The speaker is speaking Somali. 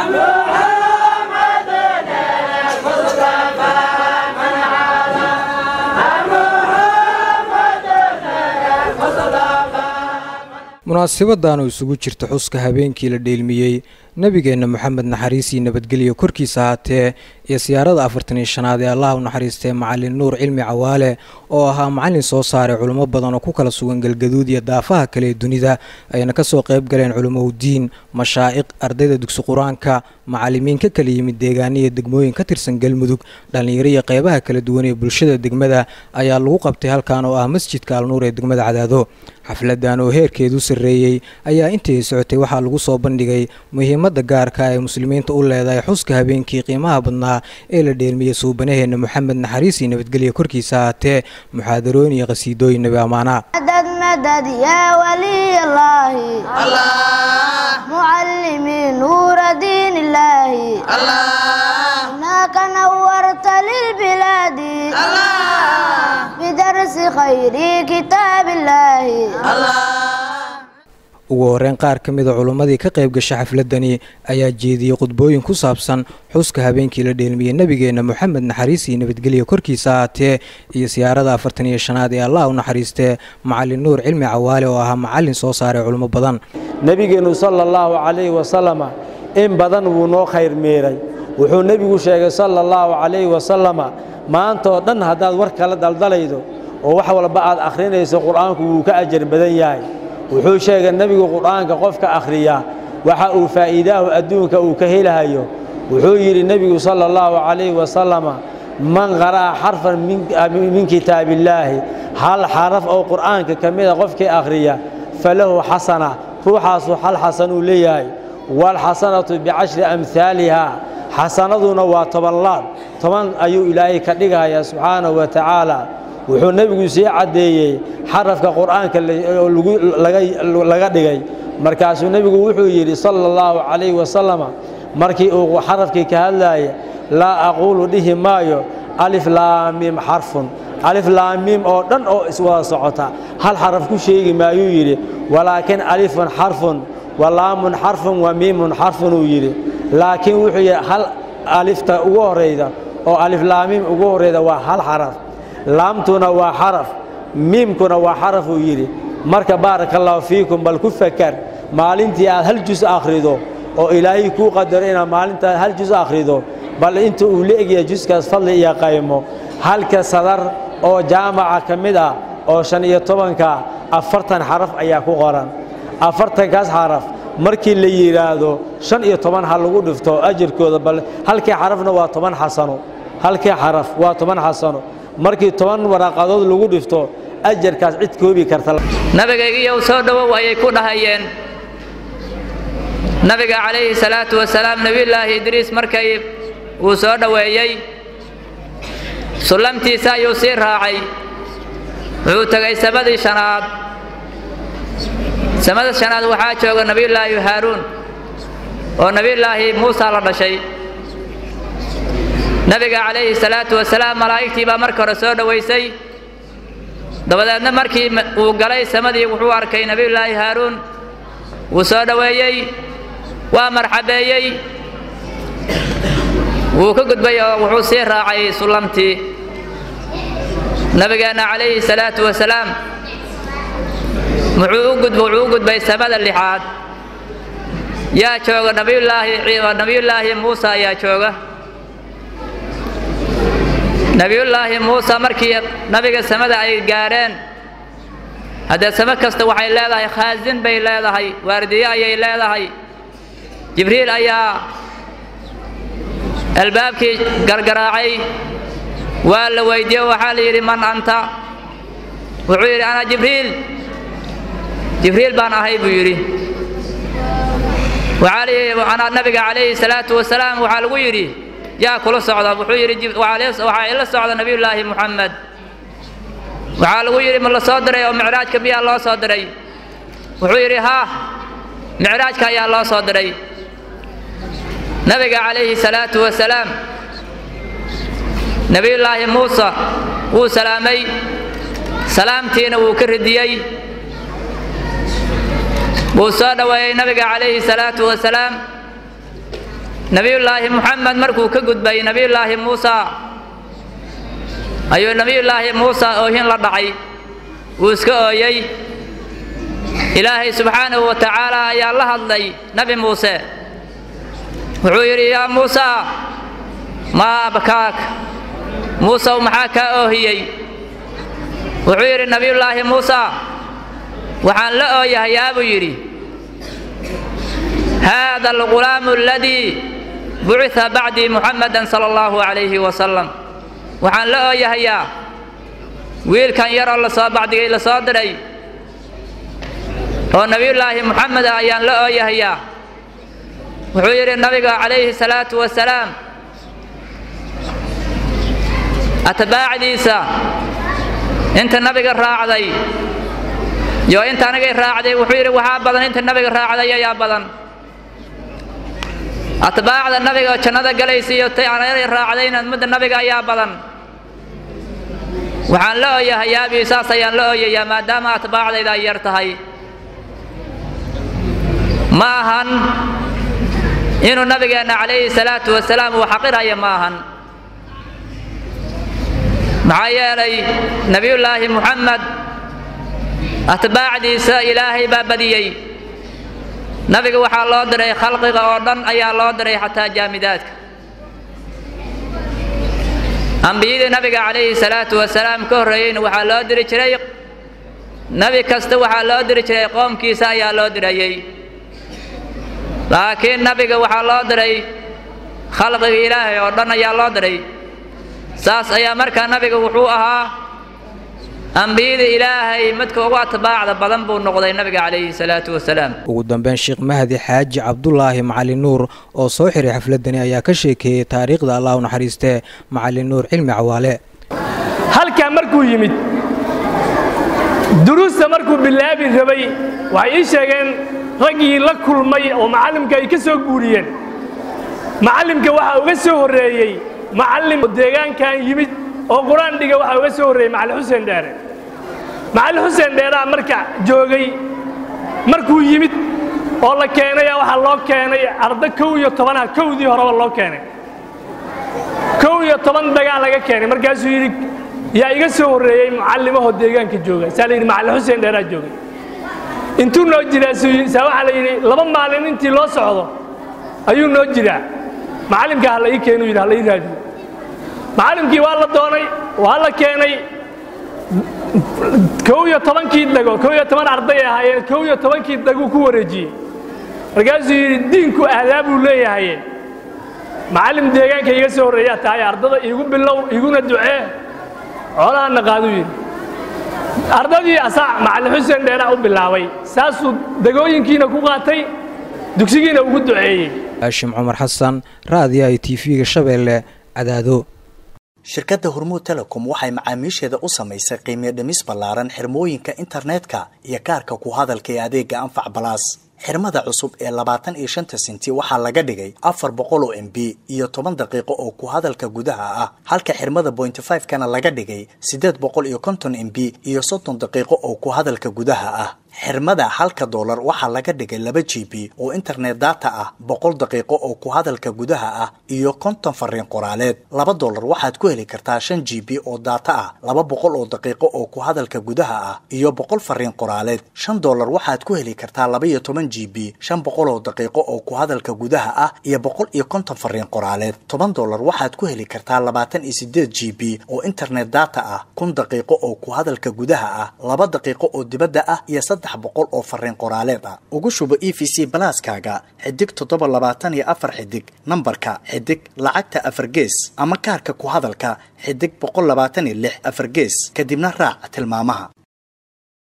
munaasabadaanu isugu jirta xuska habeenkii la dheelmiyey nebigeenna moxamed naxariisii nabadgelyo korkiisa haatee iyo siyaarada afartan iyo shanaad ee allah u naxariistee macalin nuur cilmi cawaale oo ahaa macalin soo saaray culimo badan oo ku kala sugan galgaduud iyo daafaha kale ee dunida ayna kasoo qayb galeen culimowdiin mashaa'iq ardayda dugsi qur-aanka macalimiin ka kala yimid deegaano iyo degmooyin ka tirsan galmudug dhallinyaro iyo qeybaha kala duwan ee bulshada degmada ayaa lagu qabtay halkan oo ah masjidka alnuur ee degmada cadaado xafladan oo heerkeedu sarreeyey ayaa intii socotay waxaa lagu soo bandhigay muhiimadda gaarka ay muslimiinta u leedahay xuska habeenkii qiimaha badnaa ee la dheelmiyey suubanaheenna moxamed naxariis iyo nabadgelya korkiisa haatee muxaadarooyin iyo qhasiidooyin nabi ammaana مدد مدد يا ولي الله معلمي نور دين الله هناك نورت للبلاد بدرس خير كتاب الله ugu horeyn qaar ka mida culummadii ka qayb gasha xafladani ayaa jeediyey khudbooyin ku saabsan xuska habeenkii la dheelmiyey nebigeenna moxamed naxariis iyo nabadgelya korkiisa haatee iyo siyaarada afartan iyo shanaad ee allah u naxariistee macalin nuur cilmi cawaale oo ahaa macalin soo saaray culimo badan nebigeennu sala allahu calayhi wasalama in badan wuu noo khayr meeray wuxuu nebigu sheegay sala allahu calayhi wasalama maantaoo dhan haddaad war kala daldalaydo oo wax walba aad akhrinayso qur'aanku wuu ka ajar badan yahay wuxuu sheegay nebigu qur'aanka qofka akhriya waxa uu faa'iidaahu adduunka uu ka helahayo wuxuu yidhi nebigu sala allahu calayhi wasalama man qara'a xarfan min kitaabillaahi hal xaraf oo qur'aanka ka mida qofkii akhriya falahu xasana ruuxaasu hal xasanuu leeyahay waalxasanatu bicashri amhaaliha xasanaduna waa toban laab toban ayuu ilaahay ka dhigahayaa subxaanahu wa tacaala wuxuu nebigu sii caddeeyey xarafka qur'aanka laga dhigay markaasuu nebigu wuxuu yidhi sala allahu calayhi wasalama markii uu xarafkii ka hadlaaya laa aquulu dhihi maayo alif laamiim xarfun alif laamiim oo dhan oo iswada socota hal xaraf ku sheegi maayuu yidhi walaakin alifun xarfun wa laamun xarfun wa miimun xarfun uu yidhi laakiin wuxuu yidhi hal alifta ugu horrayda oo alif laamiim ugu horrayda waa hal xaraf laamtuna waa xaraf miimkuna waa xaraf uu yidhi marka baaraka allaahu fiikum bal ku fakar maalintii aad hal jus akhrido oo ilaahay kuu qadaro inaad maalintaad hal jus akhrido bal inta uu la egyahay juskaas fadli iyo qaymo halka sadar oo jaamaca ka mid ah oo shan iyo tobanka afartan xaraf ayaa ku qoran afartankaas xaraf markii la yidhaahdo shan iyo toban ha lagu dhifto ajarkooda bal halkii xarafna waa toban xasano halkii xaraf waa toban xasano markii toban waraaqadood lagu dhifto ajarkaas cid koobi karta nabigaygiiyow soo dhowow ayay ku dhahayeen nabiga calayhi salaatu wasalaam nebiyullaahi idriis markay uu soo dhoweeyey sullamtiisa ayuu sii raacay wuxuu tegay samadii shanaad samada shanaad waxaa jooga nebiyullaahi haaruun oo nebiyullaahi muusa la dhashay nabiga calayhi salaatu wasalaam malaa'igtii baa marka hore soo dhowaysay dabadeedna markii uu galay samadii wuxuu arkay nebiyullaahi haaruun wuu soo dhoweeyey waa marxabeeyey wuu ka gudbay oo wuxuu sii raacay sullamtii nabigeenna calayhi salaatu wasalaam wuxuu u gudb wuxuu u gudbay samada lixaad yaa jooga nabiyullaahi nabiyullaahi muusa ayaa jooga nebiyullaahi muuse markii nabiga samada ay gaadheen haddee samo kasta waxay leedahay khaasin bay leedahay waardiye ayay leedahay jibriil ayaa albaabkii gargaraacay waa la weydiiye waxaa la yidhi man anta wuxuu yidhi ana jibriil jibriil baan ahay buu yidhi waxaa la yidhi anaa nabiga calayhi salaatu wasalaam waxaa lagu yidhi yaa kula socda wuxuu yidhi waxaa ila socda nebiyullaahi muxamed waxaa lagu yidhi ma la soo diray oo micraajka miyaa loo soo diray wuxuu yidhi haa micraajka ayaa loo soo diray nabiga calayhi salaatu wasalaam nebiyullaahi muuse wuu salaamay salaamtiina wuu ka ridiyey wuu soo dhoweeyey nabiga calayhi salaatu wasalaam nebiyullaahi muxamed markuu ka gudbay nebiyullaahi muusa ayuu nebiyullaahi muusa oohin la dhacay wuu iska ooyey ilaahay subxaanahu wa tacaala ayaa la hadlay nebi muuse wuxuu yidhi yaa muusa maa abkaak muusew maxaa kaa oohiyey wuxuu yidhi nebiyullaahi muusa waxaan la ooyahayaa buu yidhi haada algulaamu aladii bucita bacdii muxamadan sala allahu calayhi wasalam waxaan la ooyahayaa wiilkan yaroo lasoo bacdigay la soo diray oo nebiyullaahi muxamed ah ayaan la ooyahayaa wuxuu yidhi nabiga calayhi salaatu wasalaam atbaacdiisa inta nabiga raacday iyo inta anigay raacday wuxuu yidhi waxaa badan inta nabiga raacday ayaa badan atbaacda nabiga jannada galaysa iyo tay anagay raacdayna midda nabiga ayaa badan waxaan la ooyahayaa bi saas ayaan la ooyayaa maadaama atbaacdayda ay yar tahay ma ahan inuu nabigeenna calayhi salaatu wasalaam uu xaqiraya ma ahan maxaa yeelay nebiyullaahi muxamed atbaacdiisa ilaahay baa badiyey nabiga waxaa loo diray khalqiga oo dhan ayaa loo diray xataa jaamidaadka ambiyadii nabiga calayhi salaatu wasalaam ka horreeyeyna waxaa loo diri jiray nebi kasta waxaa loo diri jiray qoomkiisa ayaa loo dirayey laakiin nabiga waxaa loo diray khalqiga ilaahay oo dhan ayaa loo diray saas ayaa markaa nabiga wuxuu ahaa ambiyada ilaahay midka ugu atbaacda badan buu noqday nabiga calayhi salaatu wasalaam ugu dambeyn sheekh mahdi xaaji cabdulaahi macalin nuur oo soo xiray xafladani ayaa ka sheekeeyey taariikhda allah u naxariistee macalin nuur cilmi cawaale halkaa markuu yimid duruusta markuu bilaabi rabay waxay ii sheegeen raggii la kulmay oo macallimka ay ka soo guuriyeen macallimka waxaa uga soo horreeyey macallim deegaankan yimid oo qur-aan dhiga waxaa uga soo horreeyey macalin xuseen dheere macalin xuseen dheeraa marka joogay markuu yimid oo la keenaya waxaa loo keenay arda kow iyo tobanaha kowdii horeba loo keenay kow iyo toban dagaa laga keenay markaasuu yidhi yaa iga soo horreeyey mucallimahoo deegaanka jooga saa la yidhi macalin xuseen dheeraa joogay intuu noo jiraa saa waxaa la yidhi laba maalin intii loo socdo ayuu noo jiraa macallimka ha la ii keenu yidhi ha la ii raadiyo macallimkii waa la doonay waa la keenay kow iyo tobankii dago kow iyo toban arday ahaayeen kow iyo tobankii daguu ku wareejiyey markaasuu yidhi diinku aadaabuu leeyahaye macallim deegaanka iga soo horreeyaa tahay ardada iigu bilow iguna ducee xoolahanna qaaduu yidhi ardadii asaa macallin xuseen dheeraa u bilaabay saasuu degooyinkiina ku qaatay dugsigiina ugu duceeyey haashim cumar xasan raadiyaha i t v-ga shabeelle cadaado shirkadda hormuud telecom waxay macaamiisheeda u samaysay qiimiyo dhimis ballaaran xirmooyinka internetka iyo kaarka ku hadalka ee adeega anfac balaas xirmada cusub ee labaatan iyo shanta sinti waxaa laga dhigay afar boqol oo m b iyo toban daqiiqo oo ku hadalka gudaha ah halka xirmada bointy five kana laga dhigay siddeed boqol iyo konton m b iyo soddon daqiiqo oo ku hadalka gudaha ah xirmada halka doolar waxaa laga dhigay laba g b oo internet data ah boqol daqiiqo oo ku hadalka gudaha ah iyo konton fariin qoraaleed laba doolar waxaad ku heli kartaa shan g b oo data ah laba boqol oo daqiiqo oo ku hadalka gudaha ah iyo boqol fariin qoraaleed shan doolar waxaad ku heli kartaa laba iyo toban g b shan boqol oo daqiiqo oo ku hadalka gudaha ah iyo boqol iyo konton fariin qoraaleed toban doolar waxaad ku heli kartaa labaatan iyo sideed g b oo internet data ah kun daqiiqo oo ku hadalka gudaha ah laba daqiiqo oo dibadda ah iyo saddex boqol oo fariin qoraaleed ah ugu shubo e v c balaaskaaga xidig toddoba labaatan iyo afar xidig nambarka xidig lacagta afar gees ama kaarka ku hadalka xidig boqol labaatan iyo lix afar gees kadibna raac tilmaamaha